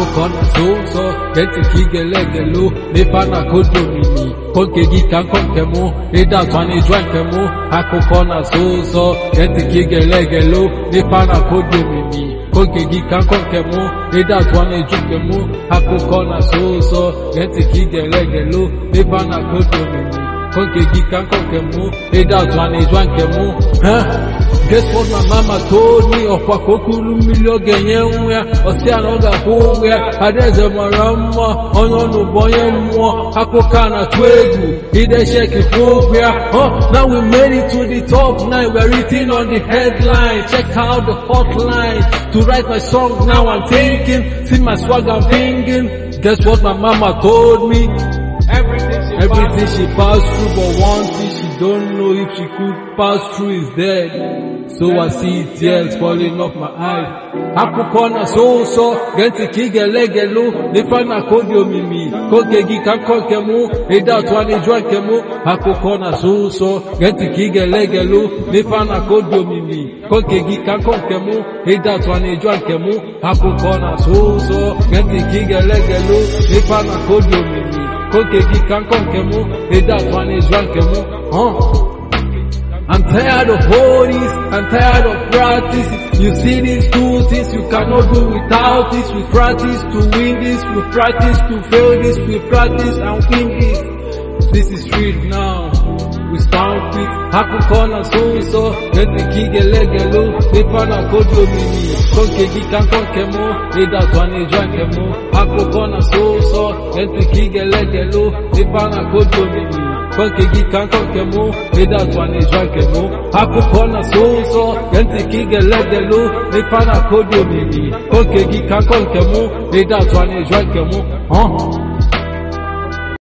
akụkọ na so ụzọ gee ntị ka ị ga-elegelu n'ife a na-akodo omimi konke gị ka nkọ nke mụ ịda atụ a na-eju nke mụ akụkọ na so ụzọ gee ntị ka ị ga-elegelu n'ife a na-akodo omimi konke gị ka nkọ nke mụ ịda atụ a na-eju nke mụ akụkọ na so ụzọ gee ntị ka ị ga-elegelu n'ife a na-akodo omimi konke gị ka nkọ nke mụ ịda atụ a na-eju nke mụ Guess what my mama told me ọkwa ka okuru mmiri ọ ga-enye nwa ya ọsị ya na ọ ga-akwụ ụgwọ ya adaeze mara mma onye ọnụ bụ onye mmụọ akụkọ a na-atụ egwu ide sheki kwụ ụgwọ ya oh now we made it to the top now we're written on the headline check out the hotline to write my song now I'm thinking see my swag I'm thinking guess what my mama told me Everything she passed through, but one thing she don't know if she could pass through is dead. So I see tears falling off my eyes. Akụkọ na so ụsọ gee ntị ka ị ga-elegelu n'ife na kodi omimi koge gị ka nkọ nke mụ ịdị atụ a na-eju nke mụ akụkọ na so ụsọ gee ntị ka ị ga-elegelu n'ife na kodi omimi koge gị ka nkọ nke mụ ịdị atụ a na-eju nke mụ akụkọ na so ụsọ gee ntị ka ị ga-elegelu n'ife na kodi omimi koge gị ka nkọ nke mụ ịdị atụ a na-eju nke mụ huh? I'm tired of all this, I'm tired of practice. You see these two things you cannot do without this. We practice to win this, we practice to fail this, we practice and win this. This is street now. We stand quick, akụkọ na so ụsọ, ntị ka ị ga-elegelu, ife na kodu omimi, konke gị ka nkọ nke mụ, ịdatụ a na-eju nke mụ, akụkọ na so ụsọ, ntị ka ị ga-elegelu, ife na kodu omimi. Konke gị ka nkọ nke mụ ịdị atụ a na-eju nke mụ akụkọ na so ụzọ gee ntị ka ị ga-eledelu n'ife a na-akọdi omimi konke gị ka nkọ nke mụ ịdị atụ a na-eju nke mụ